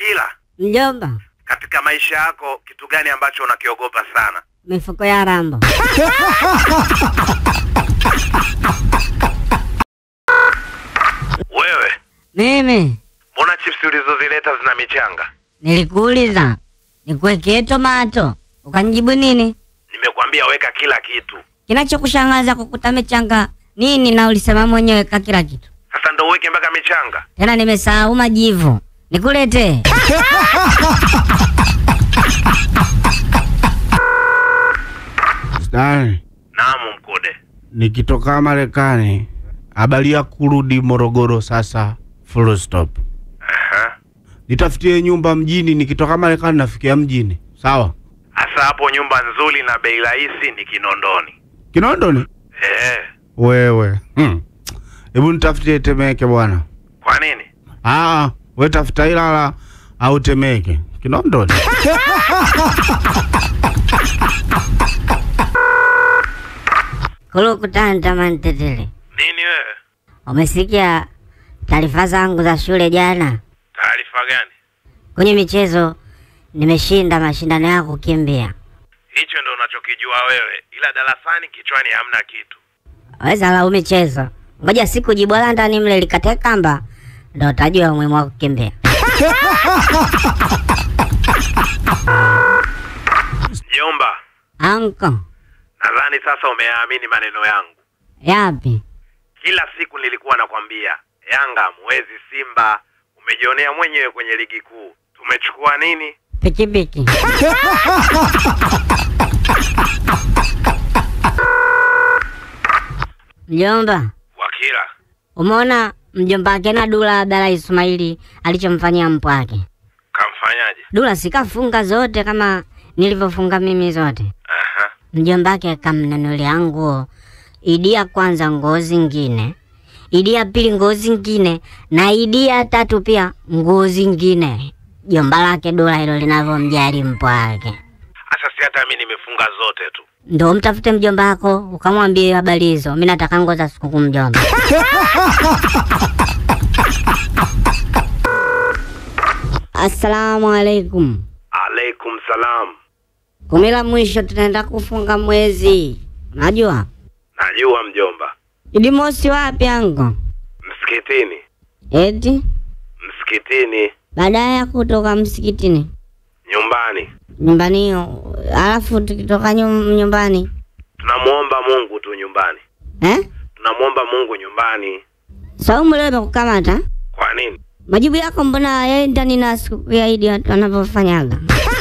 Wakila, Mjomba, katika maisha yako kitu gani ambacho unakiogopa sana? mifuko ya rambo. Wewe Mimi mbona chips ulizozileta zina michanga? nilikuuliza nikuwekee tomato, ukanijibu nini? Nimekwambia weka kila kitu. Kinachokushangaza kukuta michanga nini? Na ulisema mwenyewe ka kila kitu, Sasa ndo uweke mpaka michanga? tena nimesahau majivu. Nikulete Stani, Naam, Mkude. nikitoka Marekani habari ya kurudi Morogoro sasa, full stop. Aha. Nitafutie nyumba mjini, nikitoka Marekani nafikia mjini, sawa? Hasa hapo nyumba nzuri na bei rahisi ni Kinondoni. Kinondoni Eh, wewe, hmm. Hebu nitafutie Temeke bwana. kwa nini? Ah, we tafuta Ilala au Temeke. Kinondoni kulukutana tamani tetele. Nini wewe? Umesikia taarifa zangu za shule jana? Taarifa gani? Kwenye michezo nimeshinda mashindano ya kukimbia. Hicho ndo unachokijua wewe, ila darasani kichwani hamna kitu. Weza lau michezo, ngoja siku jibwala ndani mle likate kamba, ndo utajua umuhimu wa kukimbia. Mjomba, Anko, nadhani sasa umeyaamini maneno yangu. yapi? Kila siku nilikuwa nakwambia Yanga mwezi Simba, umejionea mwenyewe kwenye ligi kuu. Tumechukua nini? Pikipiki. Mjomba, Wakila, umeona mjomba wake na Dula Abdalla Ismaili alichomfanyia mpwake? kamfanyaje? Dula sikafunga zote kama nilivyofunga mimi zote. Aha. Mjomba wake kamnunulia nguo, idi ya kwanza nguo zingine, idi ya pili nguo zingine, na idi ya tatu pia nguo zingine. Jomba lake Dula hilo linavyomjali mpwa wake. Sasa si hata mimi nimefunga zote tu. Ndo mtafute mjomba wako ukamwambie habari hizo. Mimi nataka nguo za sikukuu mjomba. Assalamu alaikum. Alaikum salam. Kumi la mwisho tunaenda kufunga mwezi, unajua Najua mjomba. Idi mosi wapi ango? Msikitini, Eti msikitini, baada ya kutoka msikitini nyumbani. nyumbani, alafu tukitoka nyum, nyumbani Tunamwomba Mungu tu nyumbani. eh? Tunamwomba Mungu nyumbani. Saumu leo imekukamata Kwa nini? majibu yako mbona yaendani na siku ya Idi watu wanavyofanyaga?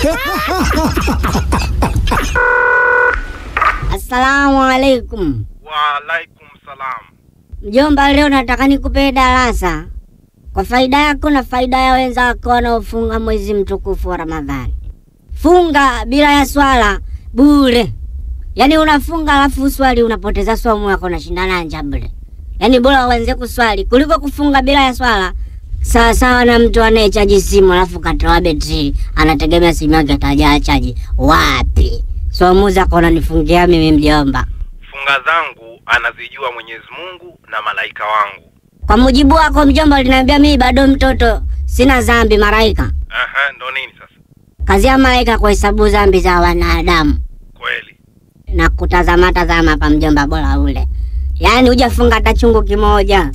Assalamu alaikum Wa alaikum salam. mjomba, leo nataka nikupe darasa kwa faida yako na faida ya wenzako wanaofunga mwezi mtukufu wa Ramadhani. Funga bila ya swala bure, yaani unafunga alafu swali unapoteza somo yako, unashindana njaa bure. Yaani bora uanze kuswali kuliko kufunga bila ya swala. Sawa sawa na mtu anayechaji simu alafu katoa betri, anategemea simu yake atajaa chaji. Wapi? Somo zako unanifungia mimi mjomba. Funga zangu anazijua Mwenyezi Mungu na malaika wangu. Kwa mujibu wako mjomba, uliniambia mimi bado mtoto, sina dhambi. Malaika, Aha, ndo nini sasa? kazi ya malaika kuhesabu dhambi za wanadamu Kweli. na kutazama tazama hapa mjomba, bora ule, yaani hujafunga hata chungu kimoja.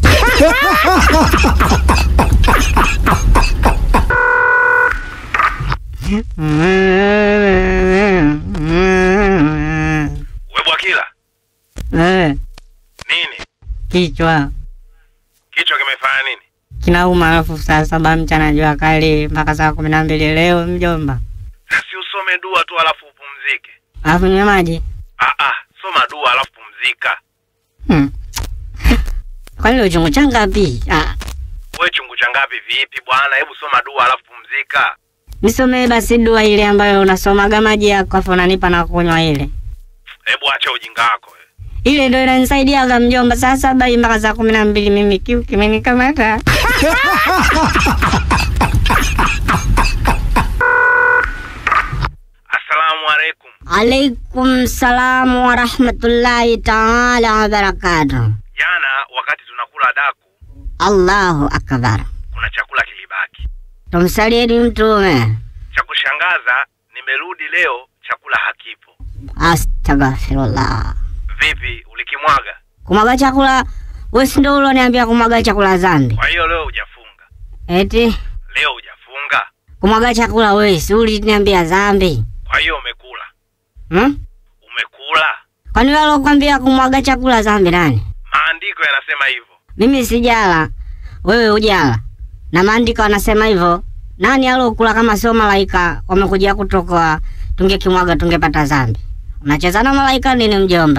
We Bwakila, nini? Kichwa Kichwa kimefanya nini? kinauma, alafu saa saba mchana jua kali mpaka saa kumi na mbili leo mjomba, Si usome dua tu alafu upumzike. alafu nywe maji Ah ah, soma dua alafu pumzika. hmm. Kwani leo chungu cha ngapi? Ah, We chungu cha ngapi vipi bwana? Hebu soma dua alafu pumzika. nisomee basi dua ile ambayo unasomaga maji yako afu unanipa na kunywa ile Hebu acha ujinga wako. we. ile ndo inanisaidiaga mjomba, saa saba hii mpaka saa kumi na mbili mimi kiu kimenikamata. Assalamu alaikum. Alaikum salamu wa rahmatullahi taala wa barakatuh. Jana wakati tunakula daku, Allahu akbar. kuna chakula kilibaki. tumsalieni Mtume. Cha kushangaza, nimerudi leo chakula hakipo. Astaghfirullah. Vipi, ulikimwaga? Kumwaga chakula, wewe si ndio uloniambia kumwaga chakula dhambi? Kwa hiyo leo hujafunga? Eti Leo hujafunga? kumwaga chakula wewe si uliniambia dhambi? Kwa hiyo umekula? Hmm? Umekula? Kwani wewe alokuambia kumwaga chakula dhambi nani? Maandiko yanasema hivyo. Mimi sijala, wewe hujala, na maandiko yanasema hivyo. Nani alokula kama sio malaika wamekuja kutokoa? Tungekimwaga tungepata dhambi. Unacheza na malaika nini, mjomba?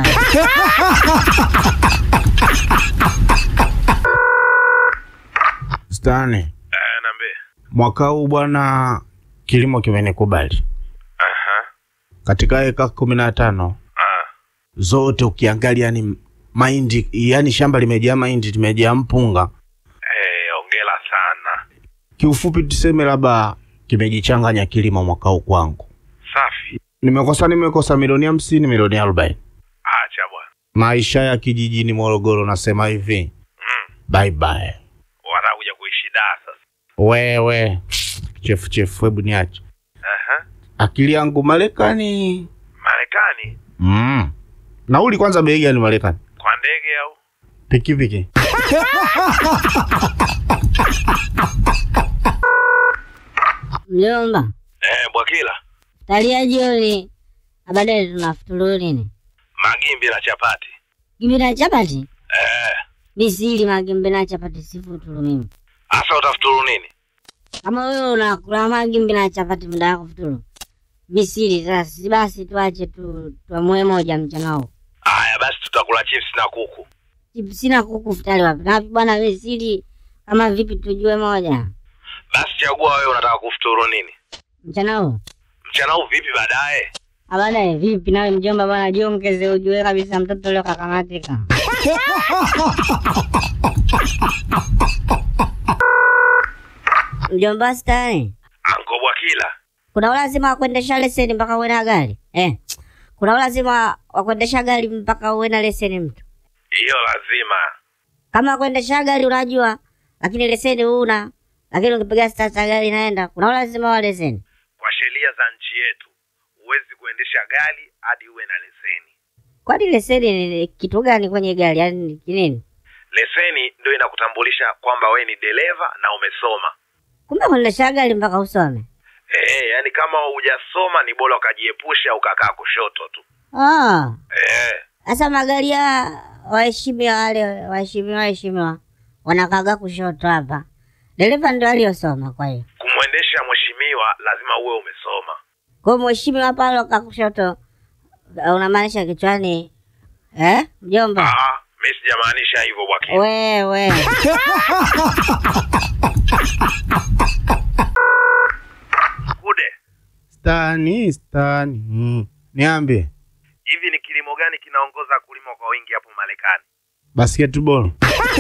Stani, Eh, niambie. mwaka huu bwana, kilimo kimenikubali. Aha. Katika eka kumi na tano Ah. zote ukiangalia, ni mahindi, yani shamba limejaa mahindi, limejaa mpunga. Eh, ongela sana. Kiufupi tuseme labda kimejichanganya kilimo mwaka huu kwangu. Safi. Nimekosa nimekosa milioni hamsini, milioni arobaini. Acha bwana. Maisha ya kijijini Morogoro, nasema hivi Mm. bye bye. Watakuja kuishi Dar sasa. Wewe chefu chefu, hebu niache Aha. akili yangu Marekani. Marekani Mm. Nauli kwanza bei gani Marekani? kwa ndege au? Pikipiki. Mjomba, Eh, Bwakila. talia jioni, na baadaye tunafuturu nini? Magimbi na chapati. Gimbi na chapati? Eh. Misili magimbi na chapati sifuturu mimi. Asa utafuturu nini? Kama wewe unakula magimbi na chapati muda wako futuru. Misili sasa, si basi tuache tu tuamue moja mchana huu. Aya, basi tutakula chips na kuku. Chipsi na kuku futari wapi? Na wapi bwana misili kama vipi tujue moja. Basi chagua wewe unataka kufuturu nini? Mchana huu. Mchana huu vipi baadaye? Baadaye vipi nawe mjomba bwana jiongeze ujue kabisa mtoto leo kakamatika. Mjomba stani. Anko Bwakila. Kuna ulazima wa kuendesha leseni mpaka uwe na gari eh? Kuna ulazima wa kuendesha gari mpaka uwe na leseni mtu? Hiyo lazima. Kama kuendesha gari unajua, lakini leseni huna, lakini ukipiga stata gari inaenda, kuna ulazima wa leseni. Kwa sheria za nchi yetu, huwezi kuendesha gari hadi uwe na leseni. Kwani leseni ni kitu gani kwenye gari? Yaani ni kinini? Leseni ndio inakutambulisha kwamba wewe ni dereva na umesoma. Kumbe kuendesha gari mpaka usome? Eh, yani kama hujasoma ni bora ukajiepusha ukakaa kushoto tu. Ah, Eh, sasa magari ya waheshimiwa wale waheshimiwa waheshimiwa wanakaga kushoto hapa, dereva ndio aliyosoma. Kwa hiyo kumwendesha mheshimiwa lazima uwe umesoma. kwa hiyo mheshimiwa pale ka kushoto, uh, unamaanisha kichwani eh, mjomba? Ah, mimi sijamaanisha hivyo Bwakila. Wewe Kude, Stani, stani. Niambie. hivi ni kilimo gani kinaongoza kulima kwa wingi hapo Marekani? Basketball.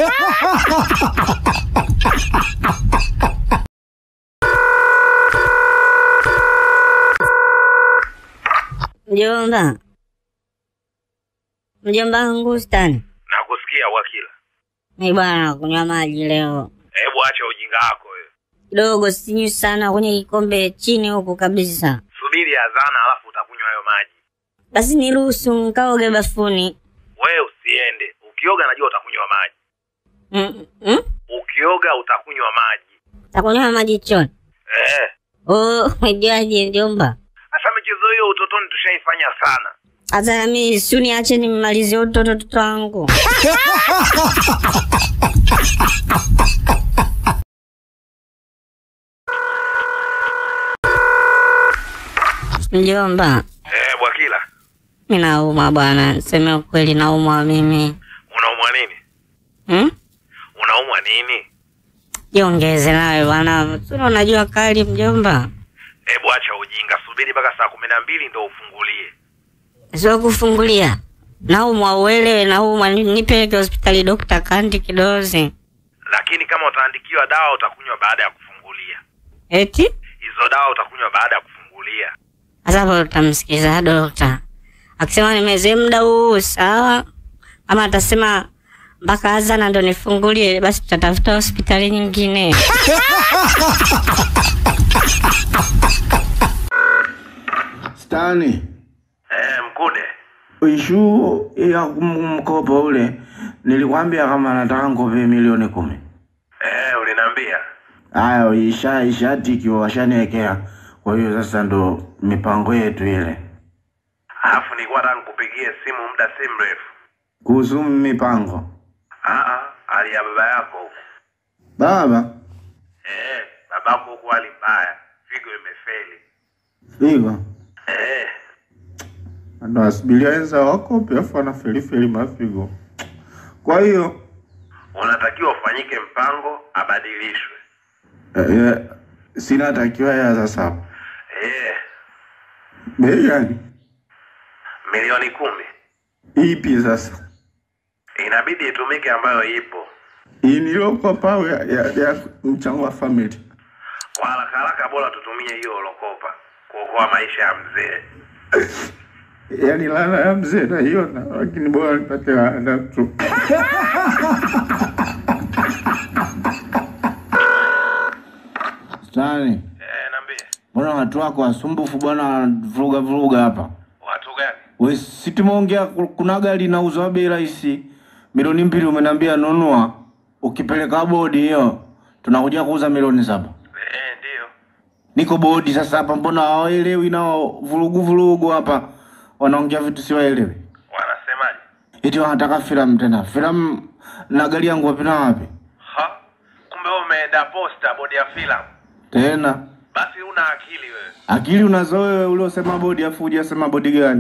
mjomba, mjomba wangu stani Nakusikia Bwakila. mi bwana kunywa maji leo Hebu acha ujinga wako wewe. kidogo, sinywi sana kwenye kikombe chini huku kabisa. Subiri azana alafu utakunywa hayo maji. Basi niruhusu nkaoge bafuni. Wewe usiende. Ukioga najua utakunywa maji. Mm, mm? Ukioga utakunywa maji. Takunywa maji choni. Eh. Oh, umejuaje mjomba? Sasa michezo hiyo utotoni tushaifanya sana. Sasa nami si uniache nimalizie utoto toto wangu. Mjomba, Eh, Bwakila, mi naumwa bwana, seme ukweli, naumwa mimi. unaumwa nini? Hmm? Unaumwa nini? Jiongeze nawe bwana, sura unajua kali mjomba. Hebu acha ujinga, subiri mpaka saa kumi na mbili ndo ufungulie. Sio kufungulia, naumwa uelewe, naumwa, ni- nipeleke hospitali dokta kandi kidozi. Lakini kama utaandikiwa dawa utakunywa baada ya kufungulia. Eti Hizo dawa utakunywa baada ya kufungulia. sasa hapo utamsikiza dokta akisema nimezee muda huu sawa, ama atasema mpaka azana ndo nifungulie, basi tutatafuta hospitali nyingine. Stani, Eh, Mkude. ishu ya kum- mkopo ule nilikwambia kama nataka nkope milioni kumi. Eh, uliniambia. Haya, isha ishatikiwa washaniwekea. Kwa hiyo sasa ndo mipango yetu ile Alafu nilikuwa nataka nikupigie simu muda si mrefu. kuhusu mipango. Ah ah, hali ya baba yako huko. Baba Eh, babako huko hali mbaya. Figo imefeli. figo Eh, ndo asubiria wenza wakope afu anafelifeli mafigo. Kwa hiyo unatakiwa ufanyike mpango abadilishwe. eh, eh, sina takiwa ya sasa Eh, bei gani milioni kumi ipi sasa? inabidi itumike ambayo ipo. Hii nilokopa au ya, ya, ya mchango wa family? Kwa haraka haraka, bora tutumie hiyo ulokopa kuokoa maisha ya mzee. Yaani laana ya mzee naiona, lakini bora nipate laana tu. Stani, Eh, niambie mbona watu wako wasumbufu bwana, wanavuruga vuruga hapa? watu gani? We, si tumeongea ku- kuna gari inauzwa bei rahisi milioni mbili, umeniambia nunua, ukipeleka bodi hiyo tunakuja kuuza milioni saba. Eh, ndio Niko bodi sasa hapa, mbona hawaelewi nao, vurugu vurugu hapa, wanaongea vitu siwaelewi. wanasemaje? Eti wanataka filamu tena, filamu na gari yangu wapi na wapi Ha, kumbe wewe umeenda posta bodi ya filamu. tena? Basi una akili wewe. Akili unazo wewe, uliosema bodi afu hujasema bodi gani?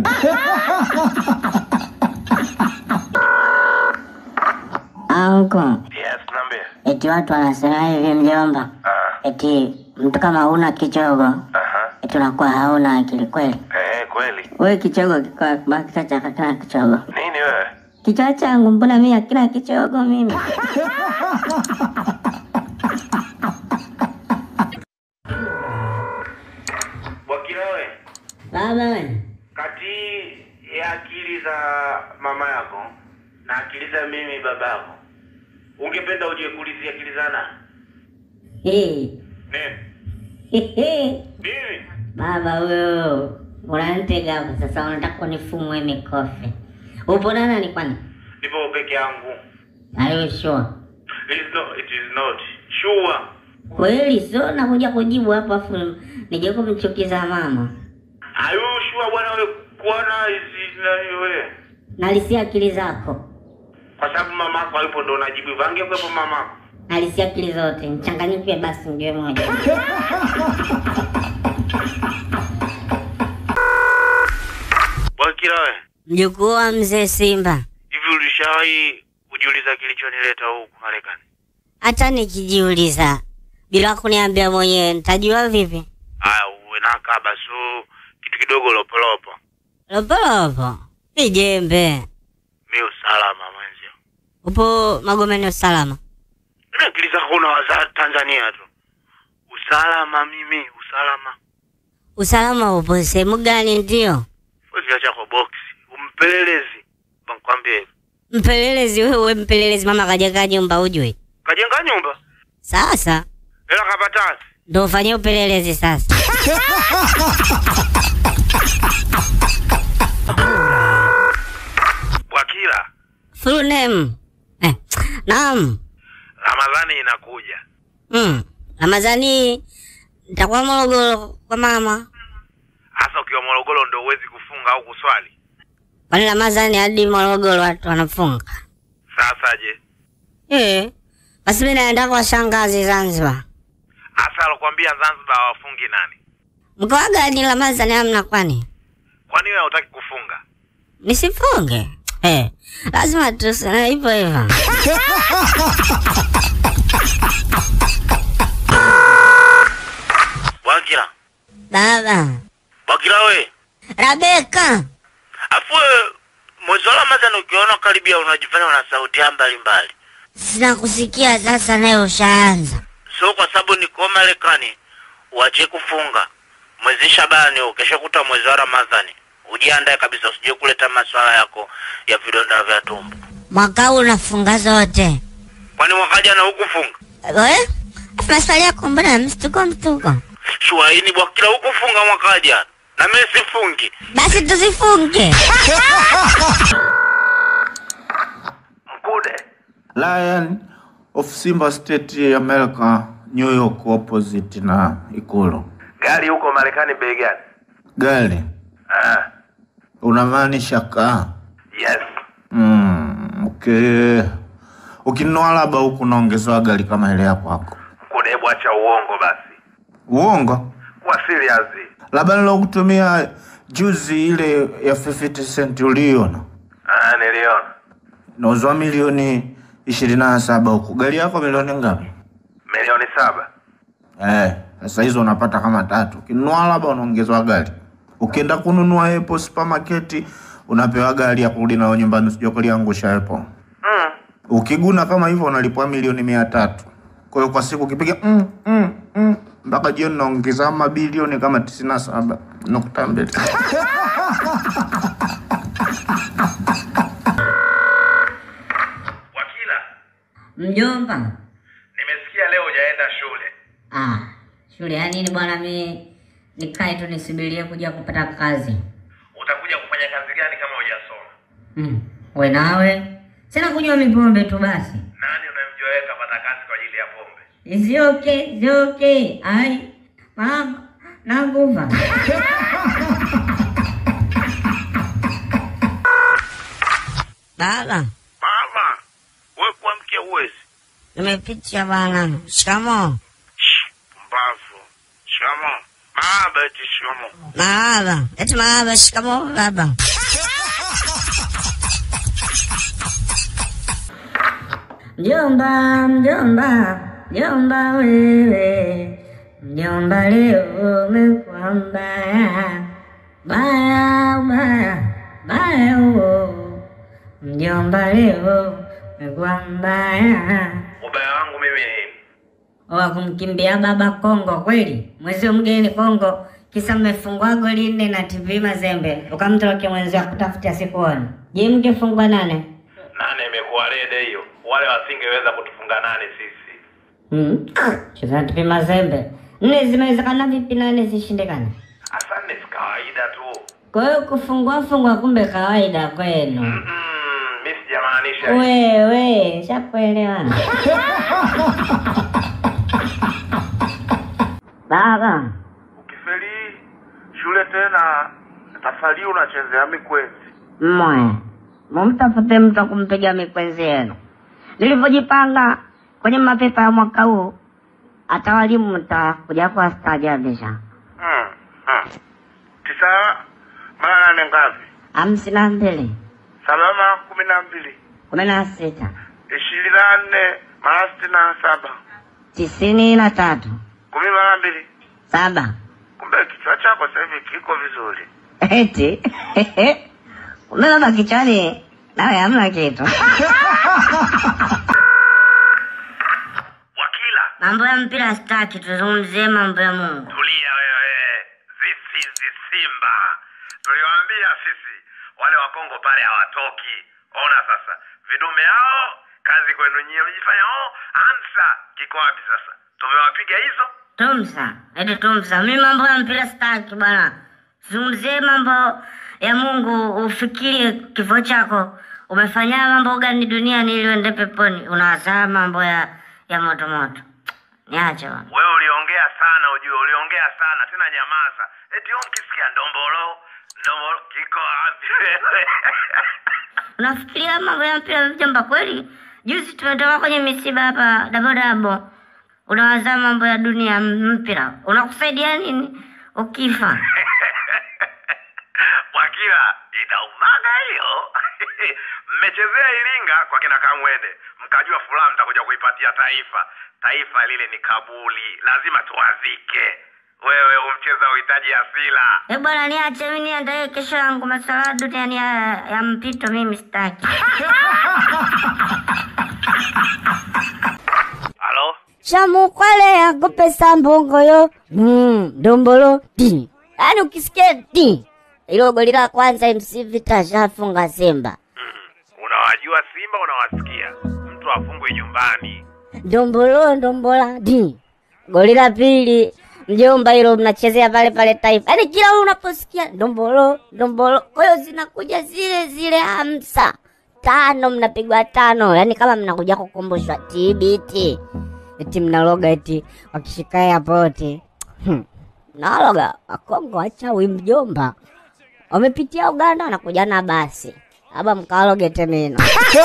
Anko, Yes, niambie. eti watu wanasema hivi mjomba, Ah, eti mtu kama huna kichogo aha. eti unakuwa hauna akili kweli. Eh, kweli. Wewe kichogo kiko baki cha kila kichogo. Nini wewe? Kichwa changu mbona mimi hakina kichogo mimi? Wakila wewe, Baba we, kati ya akili za mama yako na akili za mimi baba yako, ungependa uje kuulizia akili za nani? hii Nini? Mimi? baba wewe unanitega hapo sasa, unataka kunifumwe mikofi. Upo na nani kwani? Nipo peke yangu. Are you sure? It is not, it is not. Sure. Kweli sio nakuja kujibu hapo afu nije kumchukiza mama. Are you sure bwana wewe kuona hizi nani wewe? Nalisia akili zako, Kwa sababu mama yako alipo ndo unajibu hivyo. Angekuwepo mama yako. nalisia akili zote, mchanganyike basi ndio moja. Wakila wewe, Mjukuu wa mzee Simba, hivi ulishawahi kujiuliza kilichonileta huku Marekani? hata nikijiuliza bila kuniambia mwenyewe nitajua vipi? Aya, uwe na kaba so kitu kidogo lopolopo. Lopolopo vijembe, Mi usalama mwenzio. upo Magomeni usalama? Mimi akili zako unawaza Tanzania tu. Usalama mimi, usalama. Usalama upo sehemu gani? Ndio Wewe chako box. Umpelelezi. Bankwambie hivi. mpelelezi wewe, mpelelezi mama kaja kaa nyumba ujui. Kajenga nyumba. Sasa Hela kapatasi. ndo ufanye upelelezi sasa. Wakila, Full name eh, naam Ramadhani inakuja. mm. Ramadhani nitakuwa Morogoro kwa mama. Hasa ukiwa Morogoro ndo uwezi kufunga au kuswali. Kwani Ramadhani hadi Morogoro watu wanafunga? Sasa je? Eh, basi mimi naenda kwa shangazi Zanzibar. Hasa alokuambia Zanzibar hawafungi nani? Mkoa gani Ramadhani hamna kwani? Kwani wewe hutaki kufunga? Nisifunge? Eh, lazima tuseme hivyo hivyo. Wakila. Baba, Wakila we. Rabeka, Afu wewe, mwezi wa Ramadhani ukiona karibia unajifanya una sauti ya mbalimbali. sina kusikia sasa, naye ushaanza. So kwa sababu niko Marekani, uache kufunga mwezi Shabani, ukesha kuta mwezi wa Ramadhani, ujiandae kabisa, usije kuleta maswala yako ya vidonda vya tumbo. Mwaka huu unafunga zote. Kwani mwaka jana hukufunga? Eh? Maswali yako mbona mstuko mstuko? Shuaini Bwakila hukufunga mwaka jana. na mimi sifungi. Basi tusifunge. Mkude, Lion of Simba State America, New York opposite na Ikulu. gari huko Marekani bei gani? Gari Ah, unamaanisha kaa? yes. Mm, okay. Ukinunua labda huku unaongezewa gari kama ile ya kwako. Mkude, hebu acha uongo basi, Uongo? kuwa serious. Labda nilokutumia juzi ile ya 50 cent uliona Ah, niliona nauzwa milioni ishirini na saba huku. Gari yako milioni ngapi? milioni saba. Eh, sasa hizo unapata kama tatu. Ukinunua labda unaongezewa gari. Ukienda kununua Apple supermarket unapewa gari ya kurudi nayo nyumbani, usije kuliangusha Apple. Mm. Ukiguna kama hivyo unalipwa milioni mia tatu. Kwa hiyo kwa siku ukipiga mm, mm, mm, mpaka jioni unaongeza mabilioni kama tisini na saba nukta mbili. Wakila, Mjomba. nimesikia leo hujaenda shule. Ah, shule ya nini bwana? Mi nikae tu nisubirie kuja kupata kazi. Utakuja kufanya kazi gani kama hujasoma? Mm. We nawe sina kunywa mipombe tu basi. Nani unamjua wewe kapata kazi kwa ajili ya pombe? Is it okay? Is it okay? Ai, mama, nakufa. Baba, Mama, wewe kuamkia uwezi. nimepitia bwana. Shikamoo. Mbavu. Shikamo. Baba eti shikamo. Marahaba. Eti marahaba. Shikamoo baba. Mjomba, mjomba, mjomba wewe, mjomba leo umekuwa mbaya, baya baya baya huo, mjomba leo umekuwa mbaya. Ubaya wangu mimi ni nini? wa kumkimbia baba Kongo kweli, mwezi mgeni Kongo, kisa mmefungwa goli nne na TV Mazembe, ukamtoroke mwenzio akutafutia sikuoni. Je, mngefungwa nane? Nane imekuwa rede hiyo. Wale wasingeweza kutufunga nane sisi. Hmm. Cheza TV Mazembe nne zimewezekana vipi nane zishindikane? Asante si kawaida tu. Kwa hiyo kufungwa fungwa kumbe kawaida kwenu. Mm, mimi sijamaanisha hivyo. Wewe shakuelewana. Baba, Ukifeli shule tena tafali unachezea mikwenzi. mmoja mumtafute mtu wa kumpiga mikwenzi yenu. Nilivyojipanga kwenye mapepa ya mwaka huu, hata walimu mtakuja kuwastaajabisha. Mm. Mm. Tisa mara nane ngapi? hamsini na mbili Salama kumi na mbili. kumi na sita Ishirini na nne mara sitini na saba. tisini na tatu Kumi mara mbili. saba Kumbe kichwa chako sasa hivi kiko vizuri. eti kumbe baba kichwani nawe hamna kitu. Wakila, Mambo ya mpira sitaki, tuzungumzie mambo ya Mungu. tulia wewe. This is the Simba. Tuliwaambia sisi wale wa Kongo pale hawatoki. Ona sasa, vidume hao kazi kwenu nyie, mjifanya oh, ansa kiko wapi sasa? Tumewapiga hizo. Tumsa, eti tumsa, mi mambo ya mpira sitaki bwana. Zungumzie mambo ya Mungu, ufikirie kifo chako. Umefanya mambo gani duniani ili uende peponi? Unazaa mambo ya ya moto moto. Niache bwana. Wewe uliongea sana, ujue uliongea sana tena, nyamaza. Eti wewe ukisikia ndombolo ndombolo kiko wapi wewe? Unafikiria mambo ya mpira mjomba kweli? Juzi tumetoka kwenye misiba hapa dabodabo. Unawazaa mambo ya dunia mpira. Unakusaidia nini ukifa? Wakila inaumaga hiyo. Mmechezea Iringa kwa kina Kamwende, mkajua furaha mtakuja kuipatia taifa. Taifa lile ni kabuli, lazima tuwazike. Wewe umcheza uhitaji asila. Eh bwana, niache mimi niandae kesho yangu masuala ya duniani ya, ya mpito, mimi sitaki. Halo, Shamukwale akupesa mbongoyo mm, dombolo ti. Yaani ukisikia ti ilo goli la kwanza MC Vita shafunga Simba. unawajua Simba, unawasikia. Mtu afungwe nyumbani. Dombolo ndombola di. Goli la pili mjomba, hilo mnachezea pale pale Taifa, yaani kila unaposikia ndombolo ndombolo, kwa hiyo zinakuja zile zile hamsa tano, mnapigwa tano, yaani kama mnakuja kukumbushwa TBT, eti mnaloga eti wakishika airport hmm. Naloga Wakongo wachawi mjomba, wamepitia Uganda wanakuja na basi aba mkaloge temeno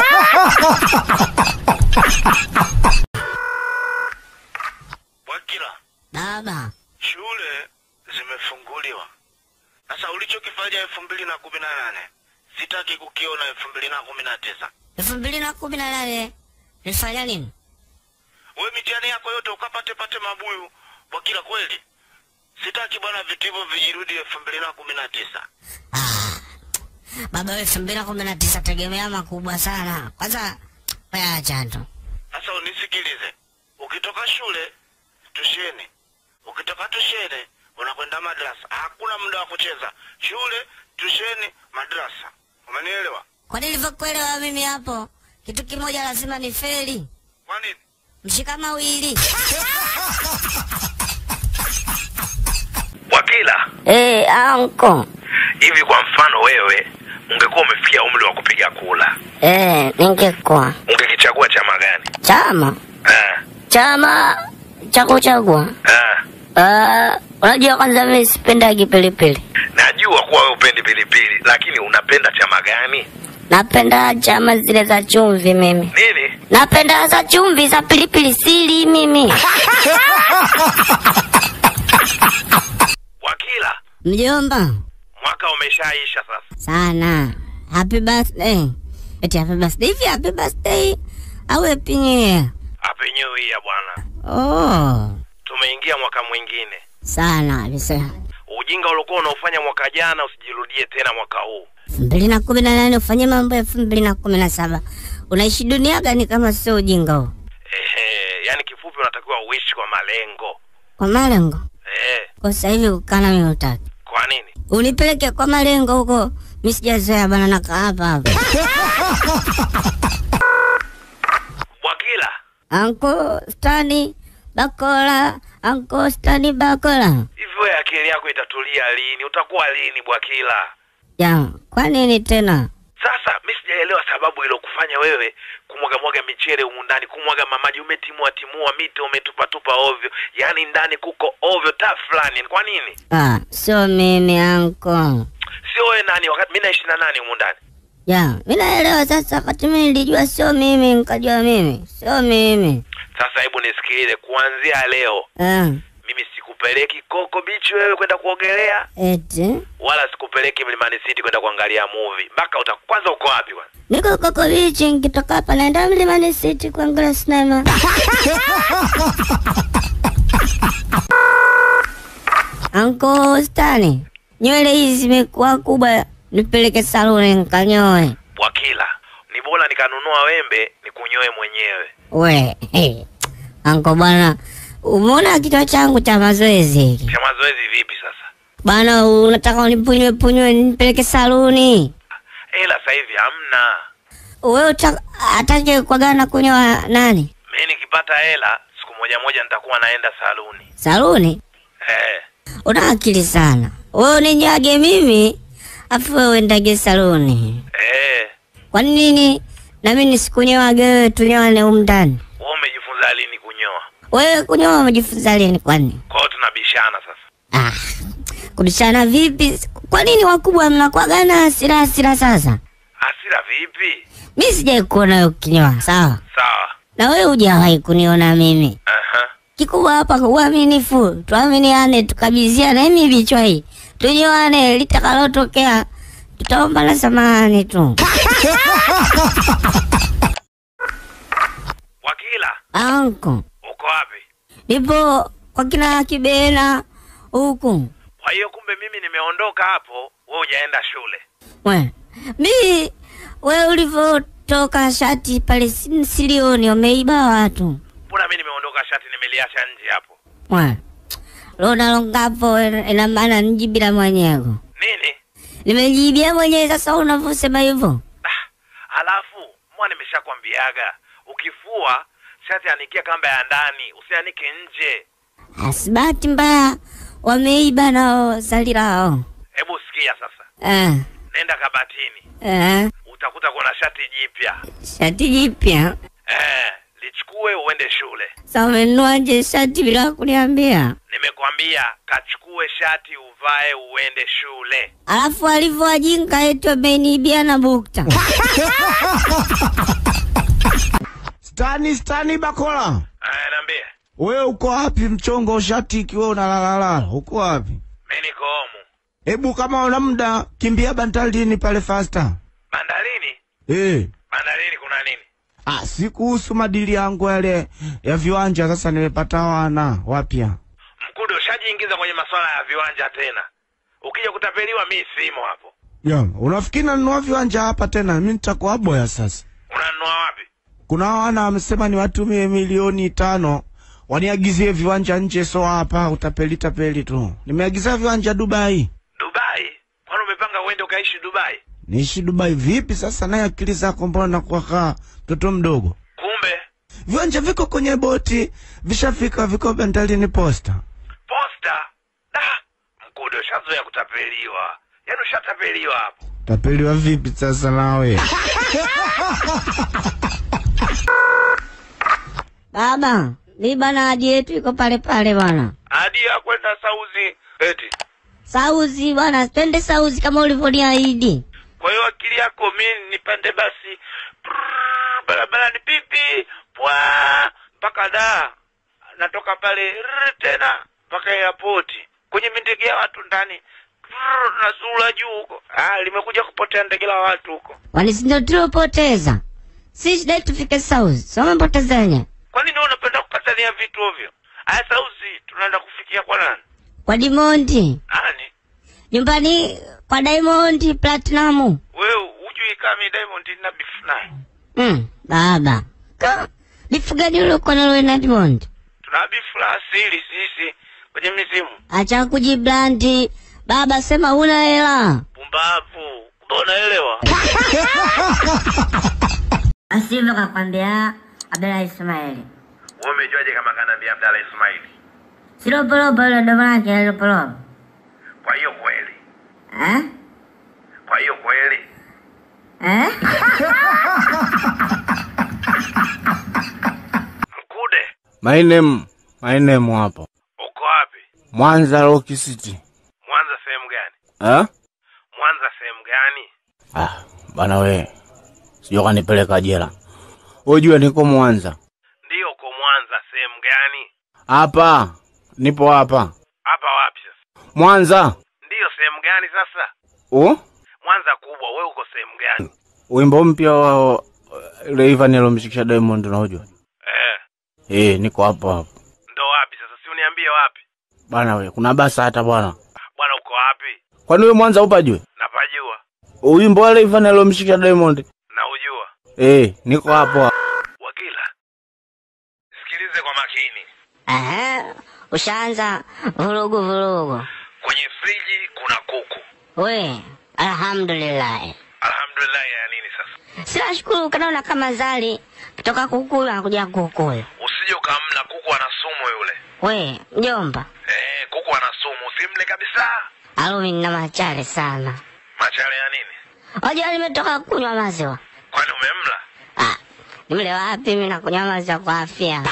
Wakila, baba shule zimefunguliwa. Sasa ulichokifanya elfu mbili na kumi na nane sitaki kukiona elfu mbili na kumi na tisa. elfu mbili na kumi na nane nilifanya nini? We mitihani yako yote ukapate pate mabuyu. Wakila, kweli sitaki bwana vitu hivyo vijirudi elfu mbili na kumi na tisa. Baba, elfu mbili na kumi na tisa tegemea makubwa sana. Kwanza acha tu Sasa unisikilize, ukitoka shule tusheni, ukitoka tusheni unakwenda madrasa. Hakuna muda wa kucheza. Shule, tusheni, madrasa. Umenielewa? kwa nilivyokuelewa mimi hapo, kitu kimoja lazima ni feli, Kwa nini? mshika mawili. Wakila, Eh, anko hivi kwa mfano wewe ungekuwa umefikia umri wa kupiga kula, eh, ningekuwa ungekichagua chama gani? chama Ah, chama cha kuchagua. ah. Ah, unajua kwanza mimi sipendagi pilipili, Najua kuwa wewe upendi pilipili, lakini unapenda chama gani? napenda chama zile za chumvi mimi. Nini? Napenda za chumvi za pilipili sili mimi. Wakila, Mjomba mwaka umeshaisha sasa. sana. Happy birthday. Eti happy birthday hivi happy birthday au happy new year? Happy New Year bwana, Oh, tumeingia mwaka mwingine. sana kabisa. Ujinga uliokuwa unaofanya mwaka jana usijirudie tena mwaka huu. elfu mbili na kumi na nane ufanye mambo ya elfu mbili na kumi na saba unaishi dunia gani kama sio ujinga huo? Ehe, yani kifupi unatakiwa uishi kwa malengo. Kwa malengo Eh, kwa sasa hivi kukana mimi utaki kwa nini? unipeleke kwa malengo huko, mi sijazoea bana, nakaa hapa hapa. Wakila, Anko Stani Bakola, Anko Stani Bakola. hivi wewe akili yako itatulia lini? Utakuwa lini Bwakila? Ya, kwa nini tena? Sasa mi sijaelewa sababu ilokufanya wewe kumwaga mwaga michele humu ndani, kumwaga mamaji, umetimua timua mito, umetupatupa ovyo, yaani ndani kuko ovyo ta fulani. Kwa nini? Ah, sio mimi anko. Sio wewe nani? Wakati mi naishi na nani humu ndani? Ya, mi naelewa sasa, wakati mimi nilijua sio mimi, nikajua mimi sio mimi. Sasa hebu nisikilize, kuanzia leo Ah, mimi sikupeleki Koko Beach wewe kwenda kuogelea, eti wala sikupeleki Mlimani City kwenda kuangalia movie. Mpaka uta kwanza, uko wapi kwanza? niko Koko Beach, nikitoka hapa naenda Mlimani City kuangalia sinema. Anko Stani, nywele hizi zimekuwa kubwa, nipeleke saluni nikanyoe. Bwakila, ni bora nikanunua wembe nikunyoe mwenyewe. We, hey. Anko bwana, umeona kichwa changu cha mazoezi hiki Cha mazoezi vipi sasa? bwana? Unataka unipunywe punywe nipeleke saluni? Hela sasa hivi hamna. Wewe uta- atake kuagana kunyoa nani? Mimi nikipata hela siku moja moja nitakuwa naenda saluni. Saluni? Eh, Una akili sana wewe, uninyage mimi afu wewe uendage saluni. eh. Kwa nini na mimi nisikunyoage wewe, tunyoane humu ndani? Wewe umejifunza lini kunyoa? Wewe kunyoa umejifunza lini? Kwani Kwa hiyo tunabishana sasa. ah, kubishana vipi? Kwa nini wakubwa mnakuagana hasira hasira? Sasa Hasira vipi? mi sijai kuona wewe ukinyoa, sawa, Sawa. na wewe hujawahi kuniona mimi. Aha. Kikubwa hapa uaminifu, tuaminiane, tukabiziane hii vichwa hii, tunyoane, litakalotokea tutaomba na samahani tu. Wakila, Anko, uko wapi? nipo kwa kina Kibena huku. Kwa hiyo kumbe mimi nimeondoka hapo, wewe hujaenda shule. We, mi we ulivyotoka shati pale si- silioni, wameiba watu. Mbona mimi nimeondoka shati nimeliacha nje hapo? We, lona longapo ina maana nijibila mwenyewe, Nini? nimejibia mwenyewe. Sasa unavyosema hivyo Ah, alafu mwa nimeshakwambiaga ukifua shati anikia kamba ya ndani, usianike nje. Asibati mbaya wameiba nao zali lao. Hebu sikia sasa, Eh, nenda kabatini, eh, utakuta kuna shati jipya shati jipya. eh, lichukue uende shule. Sasa umenuaje shati bila kuniambia? Nimekwambia kachukue shati uvae uende shule. Alafu alivyowajinga eti wameniibia na bukta. Stani, Stani Bakola, Eh, niambie, wewe uko wapi? Mchongo shati ikiwa unalalala, uko wapi? mi niko homu Hebu kama una muda kimbia bandarini pale fasta. bandarini. Eh, Bandarini kuna nini? ah, si kuhusu madili yangu yale ya viwanja. Sasa nimepata wana wapya. Mkude, ushajiingiza kwenye masuala ya viwanja tena. Ukija kutapeliwa, mi simo hapo. Ya, unafikiri nanunua viwanja hapa tena? Mimi nitakuwa boya sasa. Unanunua wapi? Kuna wana wamesema niwatumie milioni tano waniagizie viwanja nje, so hapa utapeli tapeli tu. Nimeagizia viwanja Dubai. Dubai? Kwani umepanga uende ukaishi Dubai? Niishi Dubai vipi sasa? Naye akili zako mbona nakuwa kaa mtoto mdogo? Kumbe Viwanja viko kwenye boti, vishafika, viko bandarini posta. posta. Da, Mkude, ushazoea kutapeliwa, yaani ushatapeliwa hapo. Tapeliwa vipi sasa nawe? Baba, mi bana hadi yetu iko pale pale bwana. Hadi ya kwenda Sauzi eti. Sauzi bwana, twende Sauzi kama ulivyoniahidi. Kwa hiyo akili yako mi nipande basi prrrr, barabarani pipi pwa mpaka da natoka pale rrr, tena mpaka airport kwenye mindege ya watu ndani prrrr, nazula juu huko. Ah, limekuja kupotea ndege la watu huko. Kwani si ndio tuliopoteza? Si shida yetu tufike Sauzi. Sio umepotezenye. Kwa nini wewe unapenda kukatania vitu ovyo? Aya, Sauzi tunaenda kufikia kwa nani? Kwa Dimondi. Nani? Nyumbani kwa Diamond Platinum. Wewe hujui kama mi Diamond na beef naye. Mm, baba. Ka, bifu gani ule uko nalo na Diamond? Tuna beef la asili sisi kwenye mizimu. Acha kujiblandi. Baba sema huna hela. Pumbavu. Kumbe unaelewa? Asivyo kakwambia Abdalla Ismaili. Wewe umejuaje kama kanaambia Abdalla Ismaili? Silopolopo ile domo lake lopolopo. Kwa hiyo kweli, Eh? kwa hiyo kweli, Eh? Mkude, My name, my name hapo. uko wapi? Mwanza Rock City. Mwanza sehemu gani? Eh? Mwanza sehemu gani? Ah, bana we. Sio kanipeleka jela. Ujue niko Mwanza. Ndiyo, uko Mwanza sehemu gani? Hapa. Nipo hapa. Hapa wapi sasa? Mwanza. Ndiyo, sehemu gani sasa? Oh? Mwanza kubwa, wewe uko sehemu gani? Wimbo mpya wa Rayvanny alomshikisha Diamond unajua? Eh, Eh, niko hapo hapo. ndo wapi sasa? Si uniambie wapi? Bana we, kuna basa hata bwana. Bwana, uko wapi? Kwani wewe Mwanza upajue? Napajua Wimbo wa Rayvanny alomshikisha Diamond. na ujua. Eh, niko hapo. hapo. Wakila, sikilize kwa makini. Aha. Ushaanza vurugu vurugu. Kwenye friji kuna kuku. We, alhamdulillah. Alhamdulillah ya nini sasa? Sinashukuru kanaona kama zali kutoka kukula nakuja kukula. Usije ukamla kuku, ana sumu yule. We, mjomba, Eh, kuku ana sumu, usimle kabisa. alumi nina machale sana. Machale ya nini? Wajua nimetoka kunywa maziwa. Kwani umemla? Ah, nimle wapi mimi nakunywa maziwa kwa afya.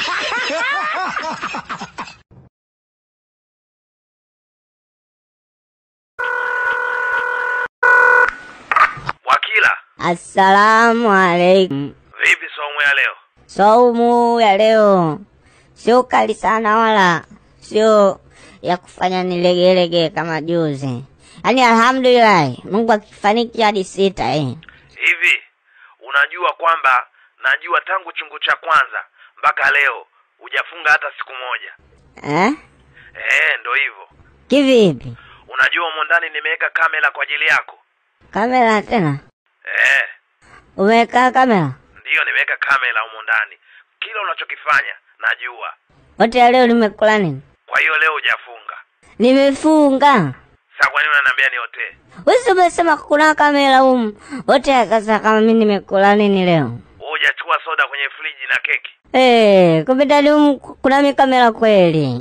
Wakila, Assalamu alaikum. vipi somo ya leo? Saumu ya leo sio kali sana wala sio ya kufanya nilegelege kama juzi. Yaani alhamdulillah, Mungu akifariki hadi sita eh. Hivi unajua kwamba najua tangu chungu cha kwanza mpaka leo hujafunga hata siku moja. Eh? Eh, ndo hivyo. Kivipi? Unajua humo ndani nimeweka kamera kwa ajili yako. Kamera tena? Eh, Umeweka kamera? ndiyo nimeweka kamera humo ndani. Kila unachokifanya najua. Wote ya leo nimekula nini? Kwa hiyo leo hujafunga. Nimefunga. Sasa kwa nini unaniambia niotee? Wewe umesema kuna kamera humu. Wote akasa kama mimi nimekula nini leo? Wewe hujachukua soda kwenye friji na keki. Eh, kumbe ndani humu kuna mikamera kweli.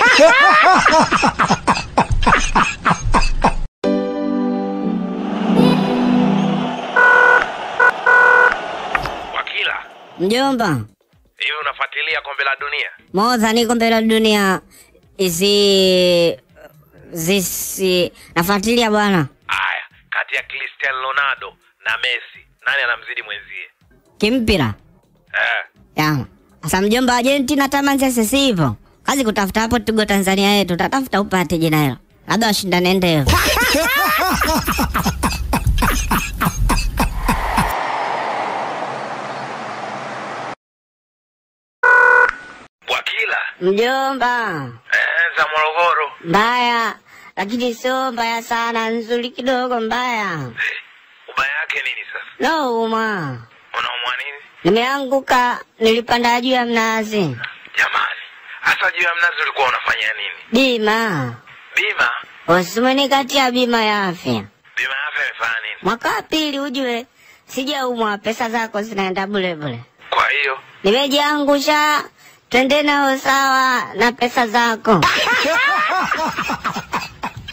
Wakila, Mjomba, hivi unafuatilia kombe la dunia? moza niko mbele ya dunia isi zisi nafuatilia bwana Aya, kati ya Cristiano Ronaldo na Messi, nani anamzidi mwenzie? kimpira Eh, ya sasa mjomba Argentina tamanzese sivyo kazi kutafuta hapo tugo Tanzania yetu tatafuta upate jina hilo labda washindane ndevu Wakila, mjomba eh, za Morogoro. mbaya lakini sio mbaya sana nzuri kidogo mbaya Eh, ubaya yake nini sasa? no uma Unaumwa nini? nimeanguka nilipanda juu ya mnazi Jamani, hasa juu ya mnazi ulikuwa unafanya nini? bima Bima? usimenikatia bima ya afya Bima ya afya imefanya nini? mwaka wa pili ujue sijaumwa pesa zako zinaenda bule bule Kwa hiyo nimejiangusha twende nao sawa na pesa zako